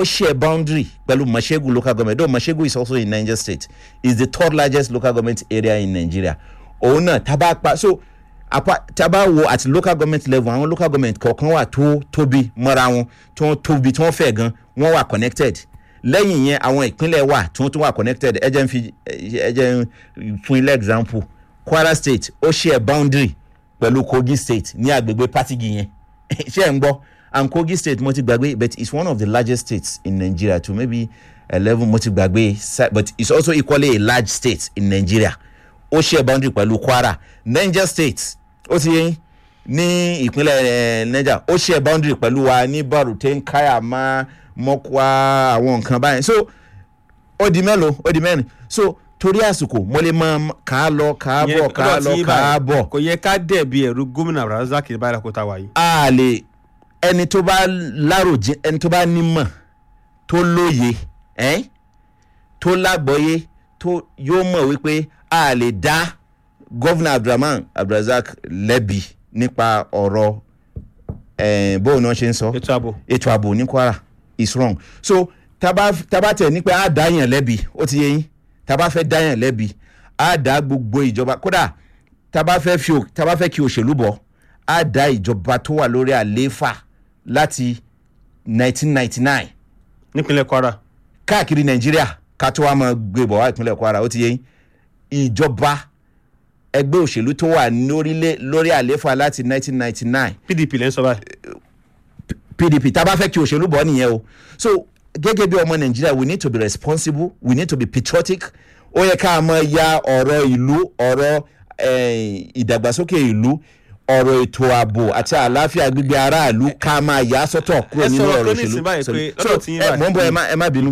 ó share boundary pẹ̀lú mashegu local government though mashegu is also in niger state is the third largest local government area in nigeria òun náà tábà pa so apa tábà wo at local government level àwọn local government kọ̀ọ̀kan wà tó tóbi mọ́ra wọn tó tóbi tó fẹ̀ gan wọ́n wà connected lẹ́yìn yẹn àwọn ìpínlẹ̀ wà tó tún wà connected ẹ jẹ́ n fi ẹ jẹ́ n fún ilé example kwara state ó share boundary pẹ̀lú kogi state ní agbègbè patigi yẹn ṣé ẹ̀ ń gbọ́ and kogi state mo ti gbàgbé but it's one of the largest states in nigeria too maybe eleven mo ti gbàgbé sa- but it's also equally a large state in nigeria ó share boundary pẹ̀lú kwara niger state ó ti yẹn ní ìpínlẹ̀ eh, niger ó share boundary pẹ̀lú wa ní baruten kayama mọ́kwa àwọn nǹkan báyìí so ó di mélòó ó di mẹ́rin so torí àsìkò mo lè máa kà á lọ kà á bọ̀ kà á lọ kà á bọ̀ kò yẹ ká dẹ̀bi ẹ̀rú gómìnà razak báyìí kó ta wà yìí. a lè ẹni tó bá láròjin ẹni tó bá nímọ̀ tó lóye ẹ́n tó lágbọ́yé tó yóò mọ̀ wípé a lè dá gọ́vnà abdulrahman abdulrasaq lẹ́bi nípa ọ̀rọ̀ eh, bóun náà ṣe ń sọ ètò ààbò ètò ààbò ní kwara is wrong so taba taba tẹ ní pé a dá yàn lẹ́bi ó ti yé yín taba fẹ́ dá yàn lẹ́bi a dá gbogbo ìjọba kódà taba fẹ́ fi ò- taba fẹ́ kí òṣèlú bọ̀ a dá ìjọba tó wà lórí àlééfà láti 1999 nípínlẹ̀ kwara káàkiri nàìjíríà ká tó wá máa gbé bọ̀ wá ìpínlẹ̀ kwara ó ti yé yín ìjọba ẹgbẹ́ òṣèlú tó wà lórílẹ̀ lórí àlééfà láti 1999 pdp lẹ́ ń sọ báyìí. pdp tá a bá fẹ́ kí òṣèlú bọ̀ nìyẹn o so gẹ́gẹ́ bí ọmọ nàìjíríà we need to be responsible we need to be patriotic ó yẹ ká máa ya ọ̀rọ̀ ìlú ọ̀rọ̀ eh, ìdàgbàsókè ìlú ọ̀rọ̀ ètò ààbò àti àlàáfíà gbígbé aráàlú ká máa yà á sọ́tọ̀ kúrò ẹ nínú sọ̀rọ̀ ọ̀rọ̀ tó ní ìsìn báyìí òṣèlú pé so lọ́dọ̀ tí yín ẹ báyìí- mọ̀ ń bọ̀ ẹ má- ẹ má bínú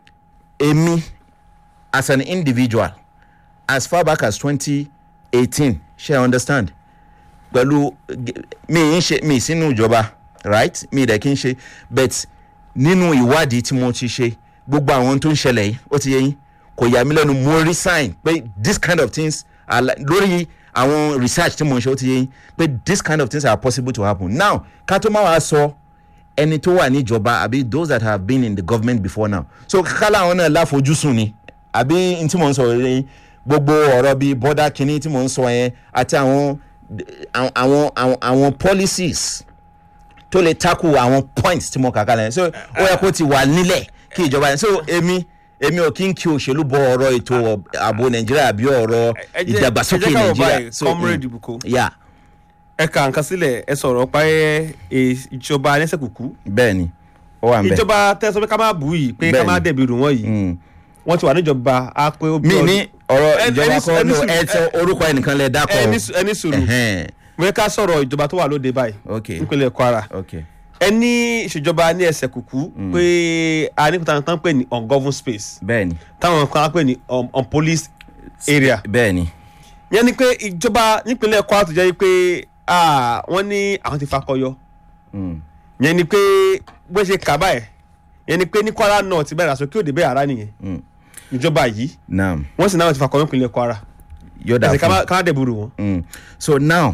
èmi as an individual as far back as twenty eighteen ṣe i understand pẹ̀lú g- mi ń ṣe mi sínú ìjọba right mi dẹ̀ kí n ṣe but nínú ìwádìí tí mo ti ṣe gbogbo àwọn tó ń ṣẹlẹ̀ yìí ó ti yẹ yín kò yà mí lẹ́nu mo rí sign pé this kind of things are li- lórí àwọn research tí mo ń ṣe ó ti yẹ yín pé this kind of things are possible to happen now ká tó máa wá sọ ẹni tó wà níjọba àbí those that have been in the government before now so kálá àwọn náà láfojúsùn ni àbí n tí mò ń sọ rẹ gbogbo ọ̀rọ̀ bíi bọ́dà kínní tí mò ń sọ yẹn àti àwọn àwọn àwọn àwọn policies tó lè tackle àwọn points tí mo kà kalẹ̀ yẹn so ó yẹ kó ti wà nílẹ̀ kí ìjọba yẹn so èmi èmi ò kí n kí òṣèlú bọ ọ̀rọ̀ ètò ààbò nàìjíríà àbí ọ̀rọ̀ ẹ jẹ́- ìdàgbàsókè ẹ jẹ́ ká wò nàìjíríà báyìí, comrade Ibuko. yeah ẹ kà nǹkan sílẹ̀ ẹ sọ̀rọ̀ pa ẹ ẹ, ìjọba ẹlẹ́sẹ̀kùkú bẹ́ẹ̀ ni ó wà ń bẹ̀ ìjọba tẹ́ sọ pé ká má bù yìí pé ká Bẹ́ẹ̀ni. má dẹ̀bi rù wọ́n yìí Mm. wọ́n ti wà níjọba á pé ó bí mi ọdún- ní ọ̀rọ̀ Ẹ- ìjọba ẹni kọ́ sùúrù- no, ẹni ẹ sọ orúkọ ẹnìkan lẹ dákọ̀ ẹni sù- ẹni sùúrù Ẹhẹ́n. mo fẹ́ ká sọ̀rọ̀ ìjọba tó wà lóde báyìí ok nípínlẹ̀ kwara ok ẹ ní ìṣèjọba ní ẹsẹ̀ kùkú pé a ní kúta tán pè ní ungoverned space bẹ́ẹ̀ ni táwọn kan á pè ní um, unpoliced area bẹ́ẹ̀ ni yẹn ni pé ìjọba nípínlẹ̀ kwara tó jẹ́ pé ah, wọ́n ní àwọn ti fakọyọ Mm. yẹn ni pé bó ṣe kà báyìí yẹn ni pé ní kwara náà ti bẹ̀rẹ̀ àṣọ kí òde bẹ́ẹ̀ ara nìyẹn Mm. ìjọba yìí naam wọ́n sì náà ti fakọyọ nípínlẹ̀ kwara yóò dà ẹ̀sìn ká fún má- ká má dẹ̀bùrù wọn. Mm. so now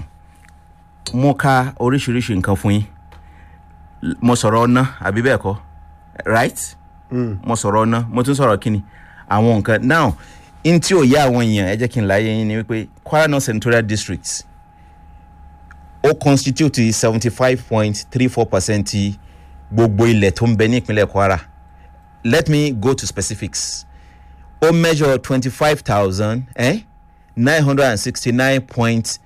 mo ka oríṣiríṣi nǹkan fún yín L- mo sọ̀rọ̀ ọ̀nà àbí bẹ́ẹ̀ kọ́ right mo sọ̀rọ̀ ọ̀nà mo tún sọ̀rọ̀ kíni àwọn nǹkan now n tí ò yá àwọn èèyàn ẹ jẹ́ kí n láyé yín ni wípé kwara north senatorial district ó constitute seventy five point three four percent gbogbo ilẹ̀ tó ń bẹ ní ìpínlẹ̀ kwara let me go to specifics ó measure twenty five thousand nine hundred and sixty nine point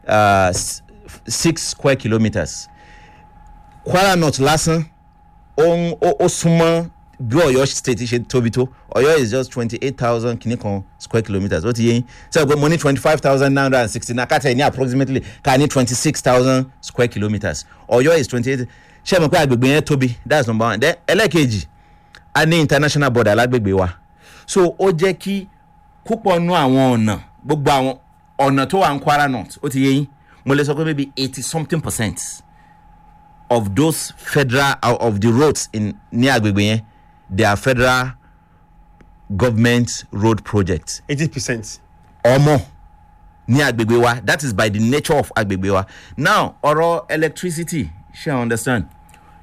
six square kilometres kwara north lásán ó ń- ó ó súnmọ́ bí ọ̀yọ́ state ṣe tóbi tó ọ̀yọ́ is just twenty eight thousand kìíní kan square kilometres ó ti yé yín sọ pé mo ní twenty five thousand nine hundred and sixty nine kátà ní approximately ká ní twenty six thousand square kilometres ọ̀yọ́ is twenty eight ṣé ẹ mọ̀ pé agbègbè yẹn tóbi that's number one then ẹlẹ́ẹ̀kejì a ní international border lágbègbè wa so ó jẹ́ kí púpọ̀ nú àwọn ọ̀nà gbogbo àwọn ọ̀nà tó wà ní kwara north ó ti yé yín mo lè sọ pé maybe eighty something percent of those federal uh, of the roads in ní agbègbè yẹn they are federal government road projects eighty percent. ọmọ ní agbègbè wa that is by the nature of agbègbè wa now ọ̀rọ̀ electricity ṣe i understand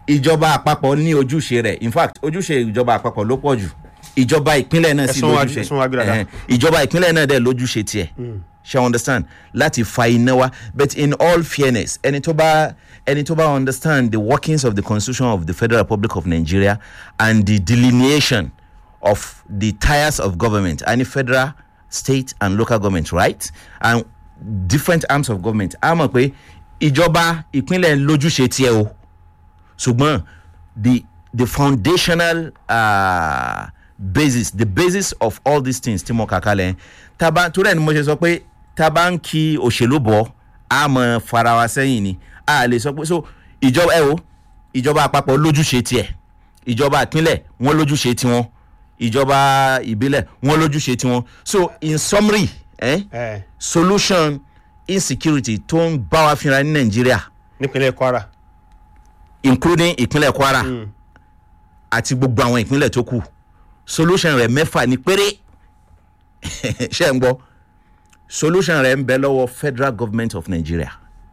ìjọba àpapọ̀ ní ojúṣe rẹ̀ in fact ojúṣe ìjọba àpapọ̀ ló pọ̀ jù ìjọba ìpínlẹ̀ náà sì Ẹ̀sùn wa- lójúṣe ẹ̀sùn wa gbé dáadáa. Ẹ̀hẹ́n. ìjọba ìpínlẹ̀ náà dẹ̀ lójúṣe tiẹ̀ ṣe understand láti fa iná wa but in all fairness ẹni tó bá ẹni tó bá understand the workings of the constitution of the federal republic of nigeria and the delineation of the tiers of government any federal state and local government right and different arms of government a mọ̀ pé ìjọba ìpínlẹ̀ ń lójúṣe tiẹ̀ o ṣùgbọ́n the the foundational uh, basis the basis of all these things tí mo kà kalẹ̀ yẹn taba torí ẹ̀ ni mo ṣe sọ pé taba ń kí òṣèlú bọ̀ a mọ̀ fara wa sẹ́yìn ni a lè sọ pé so ìjọba ẹ o ìjọba àpapọ̀ lójúṣe tiẹ̀ ìjọba ìpínlẹ̀ wọ́n lójúṣe tiwọn ìjọba ìbílẹ̀ wọ́n lójúṣe tiwọn so in summary eh, ẹ solution insecurity tó ń bá wa fínra ní nàìjíríà nípínlẹ̀ kwara including ìpínlẹ̀ kwara àti gbogbo àwọn ìpínlẹ̀ tó kù solution rẹ̀ mẹ́fà ní péré ṣe ń gbọ́ solution rẹ̀ ń bẹ lọ́wọ́ federal government of nigeria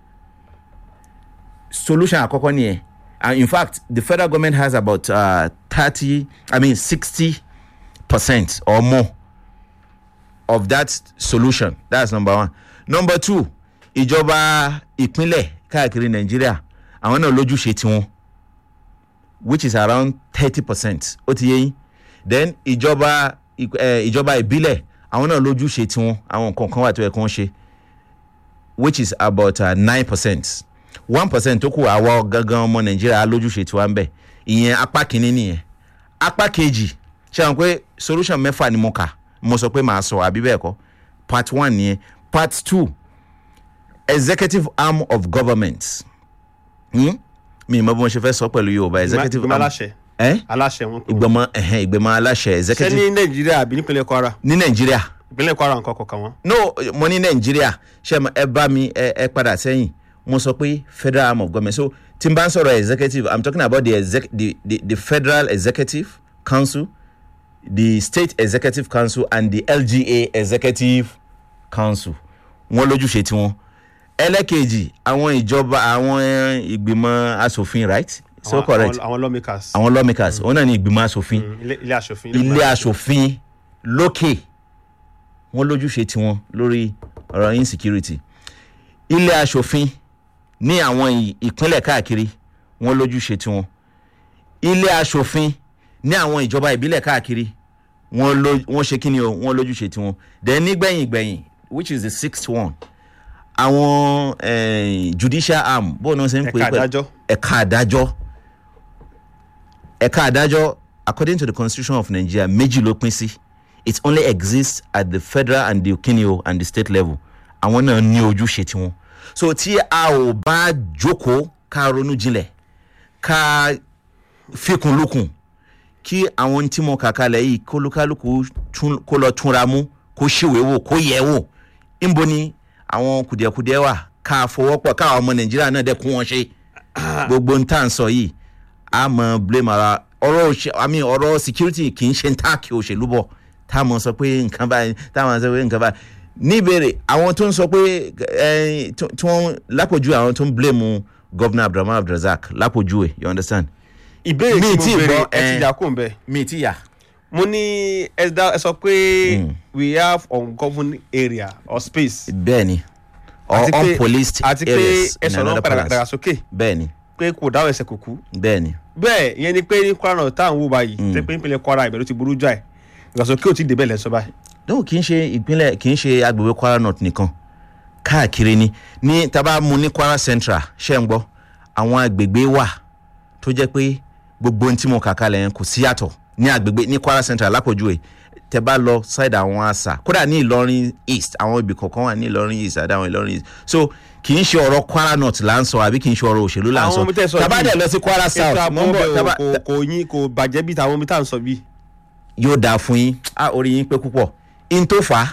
solution àkọ́kọ́ nìyẹn and in fact the federal government has about thirty i mean sixty percent or more of that solution that's number one number two ìjọba ìpínlẹ̀ káàkiri nàìjíríà àwọn náà lójúṣe tiwọn which is around thirty percent ó ti yé yín then ìjọba ìk- eh, ìjọba ìbílẹ̀ àwọn náà lójúṣe tiwọn àwọn nǹkan kan wà tó yẹ kí wọ́n ṣe which is about nine percent one percent tó kù àwa gangan ọmọ nàìjíríà lójúṣe tiwa ń bẹ̀ ìyẹn apá kìíní nìyẹn apá kejì ṣe àwọn pé solution mẹ́fà ni mo kà mo sọ pé màá sọ àbí bẹ́ẹ̀ kọ́ part one nìyẹn part two executive arm of government hmm? mi ì mọ bí mo ṣe fẹ́ sọ pẹ̀lú yorùbá executive ìgbìmọ̀ arm aláṣẹ eh? aláṣẹ wọn kúrò ìgbìmọ̀ ẹ̀hẹ́n ìgbìmọ̀ aláṣẹ ṣé executive ní nàìjíríà àbí nípínlẹ̀ kwara ní nàìjíríà ìpínlẹ̀ kwara nǹkan kọ̀ọ̀kan wọn. no mo ní nàìjíríà ṣe mo- ẹ bá mi ẹ ẹ padà sẹ́yìn mo sọ pé federal arm of government so tí n bá ń sọ̀rọ̀ executive i'm talking about the, exec the, the, the federal executive council the state executive council and the lga executive council wọn lójúṣe tiwọn ẹlẹ́kejì àwọn ìjọba àwọn ìgbìmọ̀ asòfin right so Àwọn- correct àwọn- àwọn lawmakers àwọn lawmakers òun náà ní ìgbìmọ̀ asòfin Mm, ilé ilé aṣòfin ilé asòfin lókè wọn lójúṣe tiwọn lórí ọ̀rọ̀ insecurity ilé asòfin ní àwọn ì- ìpínlẹ̀ káàkiri wọn lójúṣe tiwọn ilé asòfin ní àwọn ìjọba ìbílẹ̀ káàkiri wọn ló wọn ṣe kíni o wọn lójúṣe tiwọn then nígbẹ̀yìn gbẹ̀yìn which is the sixth one àwọn eh, judicial arm bóun náà ṣe ń pè Ẹ̀ka pẹ̀- àdájọ́. ẹ̀ka àdájọ́ ẹ̀ka àdájọ́ according to the constitution of nigeria méjì ló pín sí it only exists at the federal and the kinio and the state level àwọn náà ní ojúṣe tiwọn so tí a ò bá jókòó ká ronú jinlẹ̀ ká fikùn lukùn kí àwọn tí mo kà kalẹ̀ yìí kólúkálùkù tún- kó lọ túnra mú kó ṣèwé wò kó yẹ wò ńbo ni àwọn kùdìẹ̀kudiẹ wà ká fọwọ́pọ̀ káwọn ọmọ nàìjíríà náà dẹ̀ kún wọn ṣe gbogbo n tá à ń sọ yìí a mọ blame ara ọ̀rọ̀ òṣè àmì ọ̀rọ̀ security kì í ṣe ń táàkì òṣèlú bọ̀ tá a mọ̀ sọ pé nǹkan báyìí tá a mọ̀ sọ pé nǹkan báyìí níbèrè àwọn tó ń sọ pé ẹ tí tí wọ́n lápòjú àwọn tó ń blame governor abdulrahman abdulrasaq lápòjú ẹ̀ you understand ìbéèrè Mi tí tí mo béèrè gbọ́, ẹ eh, ti yà kó ń bẹ mi ti yà mo ní ẹ dá- ẹ sọ pé we have ungoverned area or space bẹ́ẹ̀ ni or àti pé- unpoliced àti pé areas ẹ in sọ̀rọ̀ another padà palace dàgbàsókè bẹ́ẹ̀ ni pé kò dáwọ̀ ẹsẹ̀ kò kú bẹ́ẹ̀ ni bẹ́ẹ̀ ìyẹn ni pé ní kwara náà tá à ń wò báyìí tẹ́ pé nípínlẹ̀ kwara ìbẹ̀rù ti burú jáì ìgbàsókè ò tí ì débẹ̀ lẹ́sọ báyìí. no kì í ṣe ìpínlẹ̀ kì í ṣe agbègbè kwara north nìkan káàkiri ni ní tábà mu ní kwara central ṣe ń gbọ́ àwọn agbègbè wà tó jẹ́ pé gbogbo ohun tí mo kà kalẹ̀ yẹn kò sí yàtọ̀ ní agbègbè ní kwara central lápòjúwe tẹ bá lọ side àwọn àṣà kódà ní ìlọrin east àwọn ibì kọ̀ọ̀kan wà ní ìlọrin east àdáwọn ìlọrin east so kì í ṣe ọ̀rọ̀ kwara north là ń sọ àbí kì í ṣe ọ̀rọ̀ òṣèlú là ń Àwọn sọ omi tẹ́ sọ tábà yìí, dẹ̀ lọ sí kwara ètò south ààbò mọ̀ ń bọ̀ bẹ̀ tábà kò kò yín kò bàjẹ́ bíi tàwọn omi tá à ń sọ bíi. yóò dáa fún yín a orí yín pé púpọ̀ in tó fà á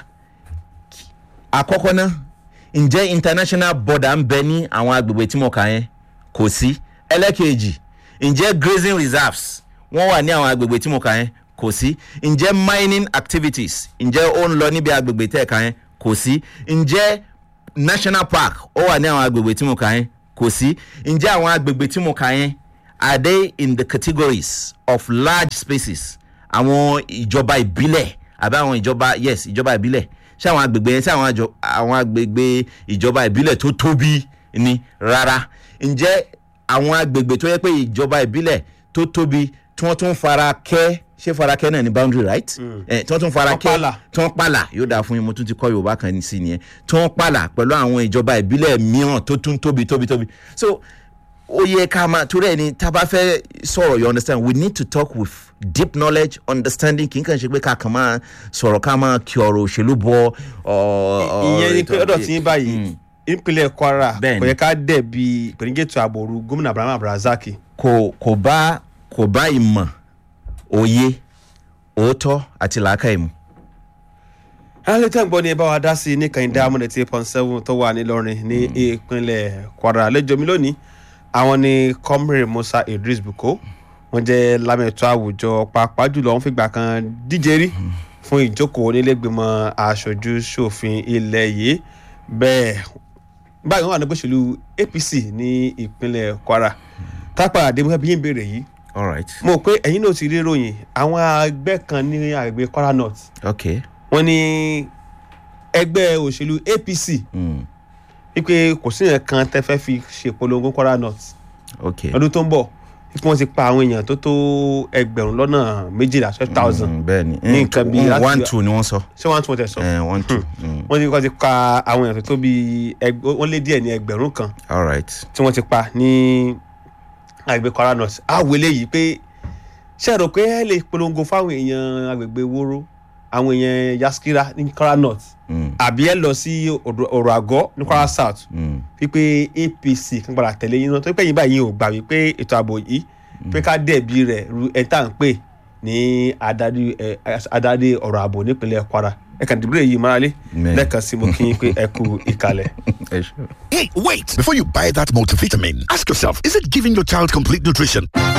àkọ́kọ́ náà ǹjẹ́ international border ń bẹ ní àwọn agbègbè tí mo kà yẹn kò sí ẹlẹ́kẹ̀ẹ́jì ǹjẹ́ grazing reserves wọ́n wà ní àwọn agbègbè tí mo kà yẹn kò sí ǹjẹ́ mining activities ǹjẹ́ ó ń lọ níbi agbègbè tẹ́ ẹ̀ kà yẹn kò sí ǹjẹ́ national park ó wà ní àwọn agbègbè tí mo kà yẹn kò sí ǹjẹ́ àwọn agbègbè tí mo kà yẹn are they in the categories of large spaces àwọn ìjọba ìbílẹ̀ àbí àwọn ìjọba yes ìjọba ìbílẹ̀ ṣé àwọn agbègbè yẹn ṣé àwọn àjọ àwọn agbègbè ìjọba ìbílẹ̀ tó tóbi ni rárá ǹjẹ́ àwọn agbègbè tó yẹ pé ìjọba ìbílẹ̀ tó tóbi tí wọ́n tún fara kẹ́ ṣé fara kẹ́ náà ní boundary right eh, tí wọ́n tún fara Wọ́n kẹ́ pààlà. tí wọ́n pààlà yóò dáa fún yín mo tún ti kọ́ yorùbá kan sí nìyẹn tí wọ́n pààlà pẹ̀lú àwọn ìjọba ìbílẹ̀ mìíràn tó tún tóbi tóbi tóbi so ó yẹ ká máa torí ẹni tá a bá fẹ́ sọ̀rọ̀ you understand we need to talk with deep knowledge understanding kì í kàn ṣe pé ká kàn máa sọ̀rọ̀ ká máa kí ọ̀rọ̀ òṣèlú bọ ọ̀ ìyẹn ni pé ọ̀dọ̀ tí ń báyìí ìpínlẹ̀ kwara Bẹ́ẹ̀ni. kò yẹ ká dẹ̀bi ìpèníjètò àbòrú gómìnà abraham abdulrasaq kò kò bá kò bá ìmọ̀ òye òótọ́ àti làákàyè mu. alẹ́ tẹ́ ń gbọ́ ni ẹ bá wa dá sí i ní kànìdá amúnẹ̀ tí point seven tó wà nílọrin ní ìpínlẹ̀ kwara àlejò mi lónìí àwọn ni comrade musa idris buko wọ́n jẹ́ lámẹ̀tọ́ àwùjọ pàápàá jùlọ wọ́n fìgbà kan díje rí fún ìjókòó nílẹ̀gbìmọ̀ aṣojú ṣòfin ilẹ̀ yìí bẹ́ẹ̀ báyìí wọ́n wà nígbà òṣèlú apc ní ìpínlẹ̀ kwara tápà àdèmọ́ bí yín béèrè yìí all right mo rò pé ẹ̀yin náà ti rí ròyìn àwọn ẹgbẹ́ kan ní àgbègbè kwara north okay wọ́n ní ẹgbẹ́ òṣèlú apc mm. wípé kò sí yẹn kan tẹ́ fẹ́ fi ṣèpolongo kwara north okay lọ́dún tó ń bọ̀ wípé wọ́n ti pa àwọn èèyàn tó tó ẹgbẹ̀rún lọ́nà méjìlá twelve thousand Mm, bẹ́ẹ̀ ni ní nǹkan bíi láti- one two ni wọ́n sọ ṣé wọ́n tún tẹ̀ sọ Eh, one two mm. wọ́n ní wọ́n ti pa àwọn èèyàn tó tó bíi ẹgbẹ́ wọ́n lé díẹ̀ ní ẹgbẹ̀rún kan all right tí wọ́n ti pa ní àgbègbè kwara north àwọ̀ eléyìí pé ṣe rò pé ẹ lè polongo fáwọn èèyàn àgbègbè wóró àwọn èèyàn yaskira ní kwara north mm. àbí ẹ lọ sí ọ̀dọ̀- ọ̀rọ̀ àgọ́ ní kwara south Mm. wípé apc kan padà tẹ̀lé yín náà tó pé yín báyìí ò gbà wípé ètò ààbò yìí pé ká dẹ̀bi rẹ̀ ru ẹ̀ tá à ń pè ní adarí ẹ̀, adarí ọ̀rọ̀ ààbò nípínlẹ̀ kwara ẹ kàn dìbò yìí márale Mẹ́. lẹ́ẹ̀kan sí mo kí yín pé ẹ kú ìkàlẹ̀. ẹ ṣe. Hey, wait! Before you buy that multivitamin, ask yourself is it giving your child complete nutrition?